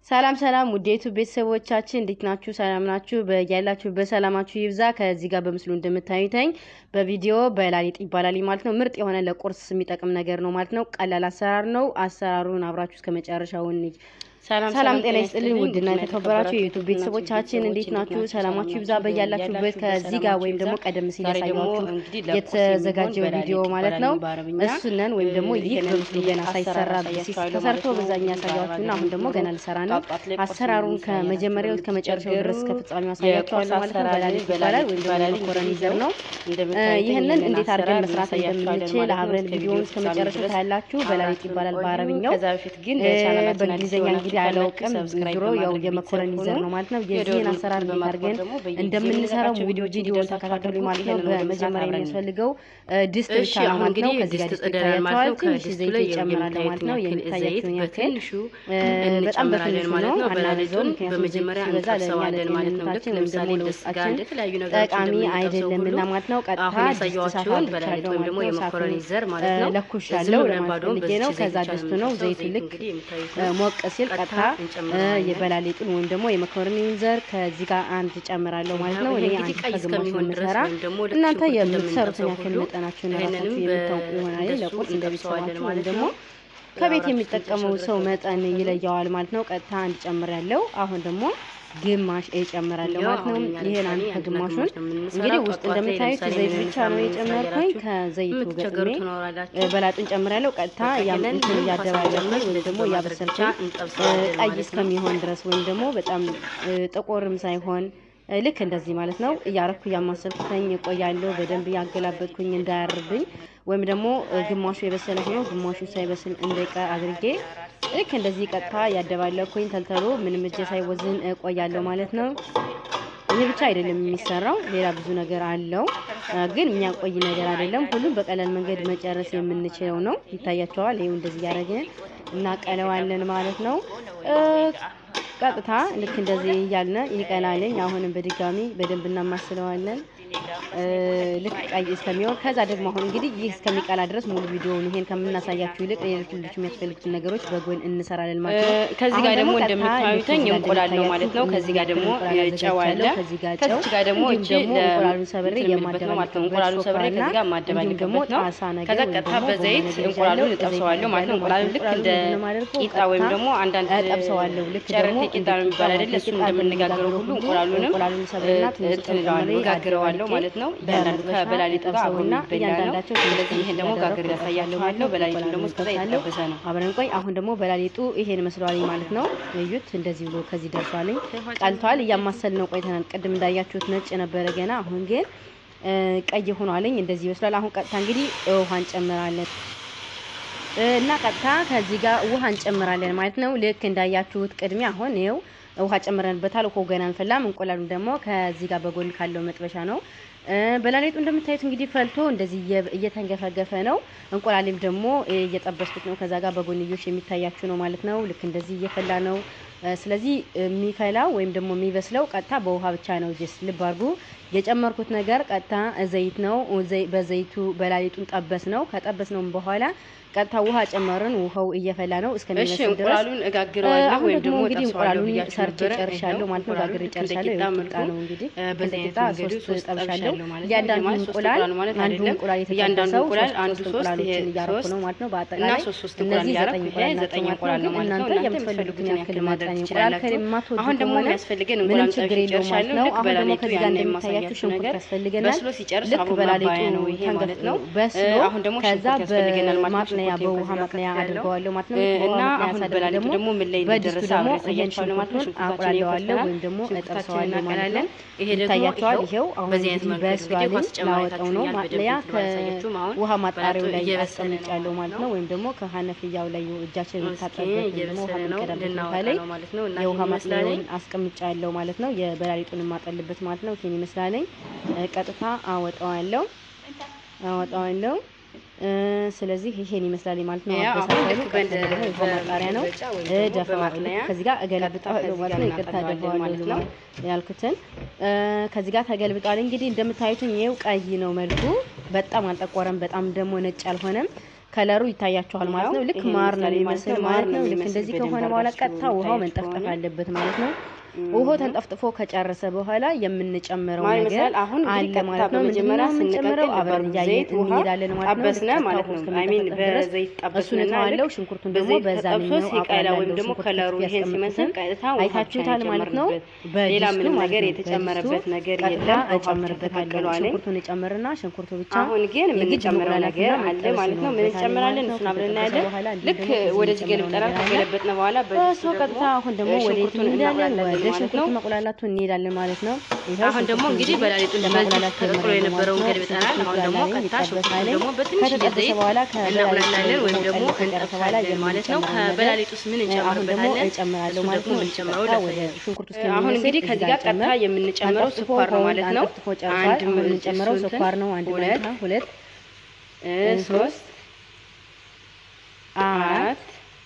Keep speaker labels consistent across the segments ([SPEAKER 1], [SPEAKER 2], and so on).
[SPEAKER 1] ሰላም ሰላም ውዴቱ ቤተሰቦቻችን እንዴት ናችሁ? ሰላም ናችሁ? በያላችሁ በሰላማችሁ ይብዛ። ከዚህ ጋር በምስሉ እንደምታዩተኝ በቪዲዮ በላሊጥ ይባላል ማለት ነው። ምርጥ የሆነ ለቁርስ የሚጠቅም ነገር ነው ማለት ነው። ቀላል አሰራር ነው። አሰራሩን አብራችሁ እስከ መጨረሻው እንይ። ሰላም ጤና ይስጥልኝ ውድና የተከበራችሁ የዩቱብ ቤተሰቦቻችን እንዴት ናችሁ? ሰላማችሁ ይብዛ በያላችሁበት። ከዚህ ጋር ወይም ደግሞ ቀደም ሲል ያሳያችሁ የተዘጋጀው ቪዲዮ ማለት ነው እሱነን ወይም ደግሞ ይህ በምስሉ ገና ሳይሰራ ተሰርቶ በዛኛ ያሳያችሁና አሁን ደግሞ ገና ልሰራ ነው። አሰራሩን ከመጀመሪያው እስከ መጨረሻው ድረስ ከፍጻሜው ያሳያችኋለሁ ማለት ነው። በላሊጥ ይባላል ወይም ደግሞ መኮረኒ ዘር ነው። ይህንን እንዴት አድርገን መስራት እንደምንችል አብረን ቪዲዮውን እስከ መጨረሻው ታያላችሁ። በላሊጥ ይባላል በአረብኛው። በእንግሊዝኛ እንግዲህ አላውቅም ዞሮ ያው የመኮረኒ ዘር ነው ማለት ነው። የዚህን አሰራር እንዴት አድርገን እንደምንሰራው ቪዲዮ ቪዲዮውን ተከታተሉ ማለት ነው። በመጀመሪያ የሚያስፈልገው ድስት ብቻ ነው ማለት ነው። ከዚህ ጋር ድስት ይታያቸዋል። ትንሽ ዘይት ይጨምራል ማለት ነው። የሚታያቸውን ያክል በጣም በትንሹ ነው አናበዛውም። ምክንያቱም ሲበዛ ለእኛ ለጤንነታችን ወይም ደግሞ ለውስጣችን ጠቃሚ አይደለምና ማለት ነው። ቀጥታ ድስት ሳት አድርቻለሁ ማለት ነው። ለኩሻለሁ ለማለት ፈልጌ ነው። ከዛ ድስቱ ነው ዘይቱ ልክ ሞቅ ሲል ቀጥታ የበላሊጡን ወይም ደግሞ የመኮረኒውን ዘር ከዚህ ጋር አንድ ጨምራለሁ ማለት ነው። እኔ አንድ ከግማሽ ነው የምሰራ። እናንተ የምትሰሩትን ያክል መጠናችሁን ራሳችሁ የምታውቁ ይሆናል። ለቁርስ እንደ ቤተሰባችሁ ወይም ደግሞ ከቤት የሚጠቀመው ሰው መጠን ይለየዋል ማለት ነው። ቀጥታ አንድ ጨምራለሁ። አሁን ደግሞ ግማሽ እጨምራለሁ ማለት ነው። ይሄን አንድ ከግማሹን እንግዲህ ውስጥ እንደምታዩት ዘይት ብቻ ነው የጨመርኩኝ። ከዘይቱ ገጥሜ በላጡን ጨምራለሁ። ቀጥታ እንትን እያደባለኩኝ ወይም ደግሞ እያበሰልኩኝ ቀይ እስከሚሆን ድረስ ወይም ደግሞ በጣም ጥቁርም ሳይሆን ልክ እንደዚህ ማለት ነው እያረኩ እያማሰልኩኝ እቆያለሁ። በደንብ እያገላበጥኩኝ እንዳያርብኝ ወይም ደግሞ ግማሹ የበሰለ ሆኖ ግማሹ ሳይበስል እንዳይቀር አድርጌ ልክ እንደዚህ ቀጥታ ያደባለኩኝ ተልተሎ ምንም እጄ ሳይወዝን እቆያለሁ ማለት ነው። ይህ ብቻ አይደለም የሚሰራው፣ ሌላ ብዙ ነገር አለው፣ ግን የሚያቆይ ነገር አይደለም። ሁሉም በቀላል መንገድ መጨረስ የምንችለው ነው። ይታያቸዋል። ይኸው እንደዚህ እያደረግን እናቀለዋለን ማለት ነው። ቀጥታ ልክ እንደዚህ እያልን ይቀላልኝ። አሁንም በድጋሚ በደንብ እናማስለዋለን ልክ ቀይ እስከሚሆን ከዛ ደግሞ አሁን እንግዲህ ይህ እስከሚቀላ ድረስ ሙሉ ቪዲዮውን ይሄን ከምናሳያችሁ ይልቅ ሌሎች ልጆች የሚያስፈልጉትን ነገሮች በጎን እንሰራለን ማለት ነው።
[SPEAKER 2] ከዚህ ጋር ደግሞ እንደምታዩተኝ እንቁላል ነው ማለት ነው። ከዚህ ጋር ደግሞ ጨው አለ።
[SPEAKER 1] ከዚህ ጋር
[SPEAKER 2] ከዚህ ጋር ደግሞ እቺ
[SPEAKER 1] እንቁላሉን ሰብሬ
[SPEAKER 2] የማደባለቅ ማለት ነው። እንቁላሉን ሰብሬ ከዚህ ጋር ማደባለቅበት ነው። ከዛ ቀጥታ በዘይት እንቁላሉን እጠብሰዋለሁ ማለት ነው። እንቁላሉን ልክ እንደ ቂጣ ወይም ደግሞ አንዳንድ
[SPEAKER 1] እጠብሰዋለሁ ልክ
[SPEAKER 2] ጨረቴ ቂጣ ነው የሚባል አይደለ? እሱ እንደምንጋገረው ሁሉ እንቁላሉንም እንትን እለዋለሁ ጋግረዋለሁ ማለት ነው። እያንዳንዱ ከበላሊጡ ጋር አብሮ የሚበላ ነው። ስለዚህ ይሄን ደግሞ ጋግር ያሳያችኋለሁ። በላሊጡን ደግሞ እስከዛ የተጠበሰ ነው።
[SPEAKER 1] አብረን ቆይ። አሁን ደግሞ በላሊጡ ይሄን መስሏል ማለት ነው። እዩት፣ እንደዚህ ብሎ ከዚህ ደርሷልኝ፣ ቀልቷል። እያማሰል ነው ቆይተናል። ቅድም እንዳያችሁት ነጭ ነበረ ገና፣ አሁን ግን ቀይ ሆኗልኝ። እንደዚህ ይመስላል። አሁን ቀጥታ እንግዲህ ውሃ እንጨምራለን እና ቀጥታ ከዚህ ጋር ውሃ እንጨምራለን ማለት ነው። ልክ እንዳያችሁት ቅድሚያ አሁን ይኸው ውሃ ጨምረንበታል። ውሃው ገና አንፈላም። እንቁላሉ ደግሞ ከዚህ ጋር በጎን ካለው መጥበሻ ነው። በላሊጡ እንደምታዩት እንግዲህ ፈልቶ እንደዚህ እየተንገፈገፈ ነው። እንቁላሌም ደግሞ እየጠበስኩት ነው። ከዛ ጋር በጎንዮሽ የሚታያችሁ ነው ማለት ነው። ልክ እንደዚህ እየፈላ ነው። ስለዚህ የሚፈላው ወይም ደግሞ የሚበስለው ቀጥታ በውሃ ብቻ ነው። ጀስ ልብ አድርጉ። የጨመርኩት ነገር ቀጥታ ዘይት ነው። በዘይቱ በላሊጡን ጠበስ ነው። ከጠበስ ነው በኋላ ቀጥታ ውሃ ጨመርን። ውሃው እየፈላ ነው እስከሚመስል ድረስ
[SPEAKER 2] እንቁላሉን እጋግረዋለሁ
[SPEAKER 1] አሁን
[SPEAKER 2] ወይም
[SPEAKER 1] ደግሞ
[SPEAKER 2] ደግሞ
[SPEAKER 1] እንግዲህ
[SPEAKER 2] እጠብሰዋለሁ
[SPEAKER 1] እንቁላሉን
[SPEAKER 2] ብያችሁ
[SPEAKER 1] ሰርቼ
[SPEAKER 2] ነበረ።
[SPEAKER 1] ጨርሻለሁ
[SPEAKER 2] ይኸው
[SPEAKER 1] ማለት ነው። ጋግሬ
[SPEAKER 2] እንቁላሉን
[SPEAKER 1] ጨርሻለሁ።
[SPEAKER 2] እንደ ቂጣ
[SPEAKER 1] ይኸው
[SPEAKER 2] መልኩ
[SPEAKER 1] ቂጣ ነው እንግዲህ
[SPEAKER 2] በዚህ
[SPEAKER 1] እንደ ቂጣ
[SPEAKER 2] አይነት መንገዱ
[SPEAKER 1] ሶስት
[SPEAKER 2] ሶስት
[SPEAKER 1] ጠብሻለሁ።
[SPEAKER 2] ጠብሻለሁ ማለት ነው።
[SPEAKER 1] እያንዳንዱ
[SPEAKER 2] ማለት ሶስት
[SPEAKER 1] እንቁላል
[SPEAKER 2] እንቁላል ማለት
[SPEAKER 1] አንዱ
[SPEAKER 2] አይደለም።
[SPEAKER 1] እንቁላል
[SPEAKER 2] እያንዳንዱ
[SPEAKER 1] የተጠበሰው
[SPEAKER 2] እንቁላል
[SPEAKER 1] ሶስት
[SPEAKER 2] አንዱ
[SPEAKER 1] ሶስት
[SPEAKER 2] ሶስት ይሄ
[SPEAKER 1] እንቁላሎችን እያረኩ
[SPEAKER 2] ሶስት
[SPEAKER 1] ነው ማለት ነው።
[SPEAKER 2] እና
[SPEAKER 1] በአጠቃላይ
[SPEAKER 2] ሶስት ሶስት እንቁላል
[SPEAKER 1] እነዚህ
[SPEAKER 2] እያረኩ
[SPEAKER 1] ዘጠኝ
[SPEAKER 2] ይሄ
[SPEAKER 1] እንቁላል ናቸው
[SPEAKER 2] ዘጠኝ
[SPEAKER 1] ማለት
[SPEAKER 2] እንቁላል
[SPEAKER 1] ነው።
[SPEAKER 2] ነው
[SPEAKER 1] ግን
[SPEAKER 2] ማለት ነው።
[SPEAKER 1] እናንተ
[SPEAKER 2] እናንተ
[SPEAKER 1] የምትፈልጉትን
[SPEAKER 2] የምትፈልጉትን
[SPEAKER 1] ያክል
[SPEAKER 2] ያክል ማድረግ
[SPEAKER 1] መጠን እንቁላል
[SPEAKER 2] ትችላላችሁ።
[SPEAKER 1] ከማትወዱ
[SPEAKER 2] አሁን ደግሞ
[SPEAKER 1] ከሆነ
[SPEAKER 2] የሚያስፈልገን
[SPEAKER 1] ምንም
[SPEAKER 2] እንቁላል
[SPEAKER 1] ችግር
[SPEAKER 2] ጠብሼ
[SPEAKER 1] የለውም ማለት
[SPEAKER 2] ጨርሻለሁ።
[SPEAKER 1] ነው።
[SPEAKER 2] ልክ
[SPEAKER 1] አሁን ደግሞ
[SPEAKER 2] በላሊጡ
[SPEAKER 1] ከዚህ ጋር
[SPEAKER 2] ያን
[SPEAKER 1] እንደሚታያችሁ
[SPEAKER 2] የማሳያችሁ
[SPEAKER 1] ሽንኩርት
[SPEAKER 2] ነገር
[SPEAKER 1] ያስፈልገናል።
[SPEAKER 2] በስሎ ሲጨርስ
[SPEAKER 1] ልክ
[SPEAKER 2] አብሮ
[SPEAKER 1] በላሊጡ
[SPEAKER 2] ማባያ ነው ይሄ ማለት ነው።
[SPEAKER 1] በስሎ
[SPEAKER 2] አሁን ደግሞ
[SPEAKER 1] ከዛ
[SPEAKER 2] ሽንኩርት ያስፈልገናል ማለት ነው።
[SPEAKER 1] በማጥለያ
[SPEAKER 2] ሽንኩርት
[SPEAKER 1] በውሃ
[SPEAKER 2] ከዚህ ጋር
[SPEAKER 1] ማጥለያ
[SPEAKER 2] ከትፌያለሁ።
[SPEAKER 1] አድርገዋለሁ ማለት ነው።
[SPEAKER 2] እና
[SPEAKER 1] በውሃ ማጥለያ
[SPEAKER 2] አሁን
[SPEAKER 1] ሳደርግ
[SPEAKER 2] በላሊጡ
[SPEAKER 1] ደግሞ
[SPEAKER 2] ደግሞ ምን ላይ
[SPEAKER 1] በድስቱ
[SPEAKER 2] እንደደረሰ
[SPEAKER 1] ደግሞ
[SPEAKER 2] አብሬ
[SPEAKER 1] ይሄን
[SPEAKER 2] ያሳያችኋለሁ ማለት ነው።
[SPEAKER 1] ሽንኩርቱን
[SPEAKER 2] ሽንኩርታችንን
[SPEAKER 1] አቁላለዋለሁ
[SPEAKER 2] ይከትፈናል።
[SPEAKER 1] ወይም ደግሞ
[SPEAKER 2] ሽንኩርታችንን
[SPEAKER 1] እጠብሰዋለሁ ማለት ነው።
[SPEAKER 2] እናቀላለን። ይሄ ደግሞ
[SPEAKER 1] ይታያቸዋል።
[SPEAKER 2] ይኸው
[SPEAKER 1] ይሄው አሁን
[SPEAKER 2] በዚህ አይነት
[SPEAKER 1] እንግዲህ
[SPEAKER 2] መንገድ እንግዲህ ውሃ
[SPEAKER 1] በስሏልኝ
[SPEAKER 2] ስጨምር
[SPEAKER 1] ላወጣው ነው።
[SPEAKER 2] አይታችሁኛል።
[SPEAKER 1] ማጥለያ
[SPEAKER 2] በደንብ ባላሳያችሁም አሁን
[SPEAKER 1] ከውሃ ማጣሪያው
[SPEAKER 2] በላጡ
[SPEAKER 1] ላይ
[SPEAKER 2] እየበሰለ ነው
[SPEAKER 1] አስቀምጫለሁ ማለት ነው። ወይም ደግሞ ከሀነፍያው ላይ እጃችን
[SPEAKER 2] እስኪ
[SPEAKER 1] የምታጠብበት ወይም ደግሞ ውሃ
[SPEAKER 2] እየበሰለ ነው
[SPEAKER 1] የምንቀዳበት ቦታ
[SPEAKER 2] ልናወጣ
[SPEAKER 1] ላይ
[SPEAKER 2] ነው ማለት ነው። እና
[SPEAKER 1] የውሃ
[SPEAKER 2] ይሄን ይመስላል።
[SPEAKER 1] ማጥለያውን አስቀምጫለሁ ማለት ነው። የበላሊጡን የማጠልበት ማለት ነው። ይሄን ይመስላለኝ። ቀጥታ አወጣዋለሁ አወጣዋለሁ። እ ስለዚህ ይሄን ይመስላል ማለት ነው።
[SPEAKER 2] ያው አሁን
[SPEAKER 1] አበሳሰሉ
[SPEAKER 2] ልክ
[SPEAKER 1] ቀጥታ
[SPEAKER 2] በእንደ-
[SPEAKER 1] ደግሞ የውሃ ማጣሪያ ነው።
[SPEAKER 2] በመገልበጫ ወይም ደግሞ
[SPEAKER 1] ደፋዋለሁ
[SPEAKER 2] በማጥለያ
[SPEAKER 1] ከዚህ ጋር እገለብጠዋለሁ
[SPEAKER 2] ከዚህ
[SPEAKER 1] ማለት
[SPEAKER 2] ጋር
[SPEAKER 1] ነው። ይቅርታ
[SPEAKER 2] እናጠለዋለን
[SPEAKER 1] ደፋዋለሁ
[SPEAKER 2] ማለት ነው።
[SPEAKER 1] ያልኩትን እ ከዚህ ጋር ተገልብጧል። እንግዲህ እንደምታዩት ይሄው ቀይ ነው መልኩ። በጣም አልጠቆረም፣ በጣም ደግሞ ነጭ አልሆነም። ከለሩ ይታያችኋል ማለት ነው። ልክ ማር ነው የሚመስል ማለት ነው። ልክ እንደዚህ ከሆነ በኋላ ቀጥታ ውሃው መንጠፍጠፍ አለበት ማለት ነው። ውሃ ተንጠፍጥፎ ከጨረሰ በኋላ የምንጨምረው ነገር አለ ማለት ነው። ምንድነው የምንጨምረው? አብረን እያየን እንሄዳለን ማለት ነው።
[SPEAKER 2] ጠበስነ ማለት ነው። አይ ሚን በዘይት ጠበስነ
[SPEAKER 1] አለው። ሽንኩርቱን ደግሞ በዛ ነው
[SPEAKER 2] ሲቀላ ወይም ደግሞ ከለሩ ይሄን ሲመስል ቀጥታ
[SPEAKER 1] አይታችሁታል ማለት ነው።
[SPEAKER 2] ሌላ ምንም ነገር የተጨመረበት ነገር የለም።
[SPEAKER 1] እጨምርበታለሁ። ሽንኩርቱን እጨምርና ሽንኩርቱ ብቻ
[SPEAKER 2] አሁን ግን የምንጨምረው ነገር አለ ማለት ነው። ምን እንጨምራለን? እሱን አብረን እናያለን። ልክ ወደዚህ ገልብጠናል። ከገለበጥን በኋላ
[SPEAKER 1] በሱ ቀጥታ አሁን ደግሞ ወደ እንሄዳለን ወደ ሽንኩርት መቁላላቱ እንሄዳለን ማለት ነው።
[SPEAKER 2] አሁን ደግሞ እንግዲህ በላሊጡን ለማቁላላት ተቀቅሎ የነበረውን ገልብጠናል። አሁን ደግሞ ቀጥታ ሽንኩርቱን ደግሞ በትንሽ ጊዜ እናቁላላለን ወይም ደግሞ እንጠብሳለን ማለት ነው። ከበላሊጡስ ምን እንጨምርበታለን?
[SPEAKER 1] እጨምራለሁ ማለት ነው።
[SPEAKER 2] የምንጨምረው
[SPEAKER 1] ወደ ሽንኩርት ውስጥ
[SPEAKER 2] አሁን እንግዲህ ከዚህ ጋር ቀጥታ የምንጨምረው ስኳር ነው ማለት ነው።
[SPEAKER 1] አንድ የምንጨምረው ስኳር ነው። አንድ ሁለት ሁለት
[SPEAKER 2] ሶስት አራት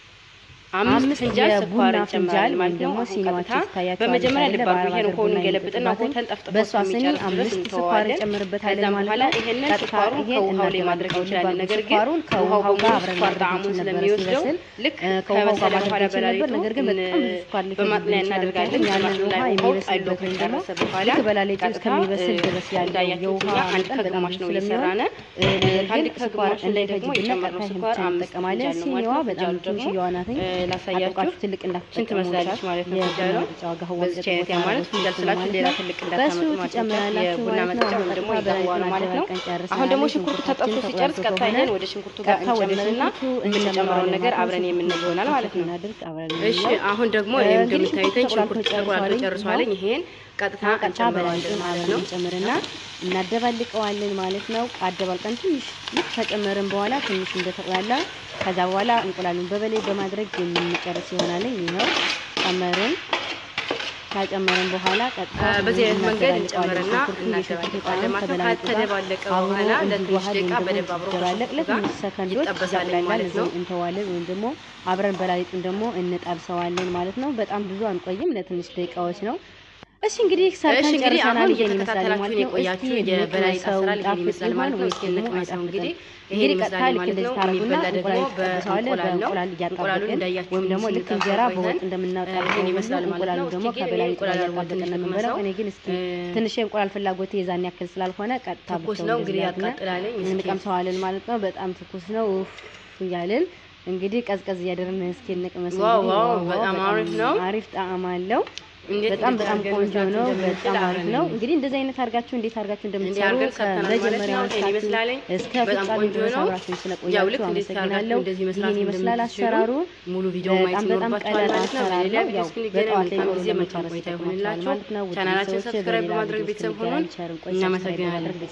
[SPEAKER 2] አምስት ፍንጃል ስኳር እንጨምራለን ማለት ነው። ቀጥታ በመጀመሪያ ልብ አድርጉ። ይሄን ውሃውን እንገለብጥና ውሃው ተንጠፍጥፎ
[SPEAKER 1] በሷ ስኒ አምስት ስኳር እንጨምርበታለን ማለት ነው።
[SPEAKER 2] ይሄንን ስኳሩን ከውሃው ላይ ማድረግ እንችላለን። ነገር ግን
[SPEAKER 1] ከውሃው ጋር አብረን
[SPEAKER 2] ስኳር ጣዕሙን ስለሚወስደው ልክ ከበሰለ በኋላ በላሊጡ
[SPEAKER 1] ነገር ግን በጣም ብዙ ስኳር
[SPEAKER 2] በማጥለያ እናደርጋለን።
[SPEAKER 1] ያንን ውሃ የሚበስልበት ወይም ደግሞ ልክ በላሊጡ እስከሚበስል ድረስ ያለው የውሃ
[SPEAKER 2] አንድ ከግማሽ ነው እየሰራን
[SPEAKER 1] አንድ ከግማሽ ላይ ደግሞ የጨመርነው ስኳር እንጠቀማለን። ሲኒዋ በጣም ትንሽዬዋ ናት።
[SPEAKER 2] ላሳያችሁ
[SPEAKER 1] ትልቅ
[SPEAKER 2] ሽንት መስላለች ማለት ነው። ፍንጃሏ በዚች አይነት ያ ማለት ፍንጃል ስላችሁ ሌላ ትልቅ እንዳታመጡ ማለት ነው። የቡና መጠጫ ወይም ደግሞ የጋዋ ነው ማለት ነው። አሁን ደግሞ ሽንኩርቱ ተጠብሶ ሲጨርስ ቀጥታ ይሄን ወደ ሽንኩርቱ ጋር እንጨምርና የምንጨምረውን ነገር አብረን የምንለው ይሆናል ማለት ነው። እሺ አሁን ደግሞ እንደምታዩትኝ ሽንኩርቱ ተቆላልቶ ጨርሷለኝ። ይሄን ቀጥታ እንጨምረዋለን ማለት ነው።
[SPEAKER 1] እንጨምርና እናደባልቀዋለን ማለት ነው። አደባልቀን ትንሽ ልክ ከጨመርን በኋላ ትንሽ እንደተቆላላ ከዛ በኋላ እንቁላሉን በበላይ በማድረግ የምንጨርስ ይሆናል። ይኸው ጨመርን። ካጨመርን በኋላ ቀጥታ
[SPEAKER 2] በዚህ አይነት መንገድ እንጨምርና እናደባልቀዋለን ማለት ነው። ከተደባለቀ በኋላ ለትንሽ ደቂቃ በደንብ አብሮ
[SPEAKER 1] ለትንሽ ሰከንዶች
[SPEAKER 2] ይጠበሳል ማለት ነው።
[SPEAKER 1] እንተዋለን ወይም ደግሞ አብረን በላሊጡን ደግሞ እንጠብሰዋለን ማለት ነው። በጣም ብዙ አንቆይም፣ ለትንሽ ደቂቃዎች ነው። እሺ እንግዲህ ሰርተን ጨርሰናል። ይሄን ይመስላል ማለት ነው።
[SPEAKER 2] የቆያችሁ የበላሊጥ አሰራር ይሄን ይመስላል ማለት ነው። እስኪ እንቅመሰው እንግዲህ ይሄን ይመስላል ማለት ነው። የሚበላ ደግሞ በእንቁላል ነው። እንቁላሉን እንዳያችሁ
[SPEAKER 1] ወይም ደግሞ ልክ እንጀራ በወጥ እንደምናወጣው
[SPEAKER 2] ይሄን ይመስላል ማለት ነው።
[SPEAKER 1] ደግሞ ከበላሊጥ ጋር ያዋደቀን ነው የምንበላው። እኔ ግን እስኪ ትንሽ የእንቁላል ፍላጎቴ የዛን ያክል ስላልሆነ ቀጥታ
[SPEAKER 2] ትኩስ ነው እንግዲህ ያቃጥላለኝ።
[SPEAKER 1] እንቀምሰዋለን ማለት ነው። በጣም ትኩስ ነው ኡፍ እያልን እንግዲህ ቀዝቀዝ እያደረግን እስኪ እንቅመሰው።
[SPEAKER 2] ዋው ዋው በጣም አሪፍ ነው።
[SPEAKER 1] አሪፍ ጣዕም አለው። በጣም በጣም ቆንጆ ነው። በጣም አሪፍ ነው። እንግዲህ እንደዚህ አይነት አድርጋችሁ እንዴት አድርጋችሁ እንደምትሰሩ ከመጀመሪያው እስከ ፍጻሜ ድረስ አብራችሁ ስለቆያችሁ አመሰግናለሁ። ይህን ይመስላል አሰራሩ።
[SPEAKER 2] ሙሉ ቪዲዮ ማየት
[SPEAKER 1] ይኖርባችኋል ማለት ነው።
[SPEAKER 2] በሌላ ቪዲዮ እስክንገናኝ መልካም ጊዜ መልካም ቆይታ ይሆንላችሁ። ቻናላችን ሰብስክራይብ በማድረግ ቤተሰብ ሆኑን። እናመሰግናለን።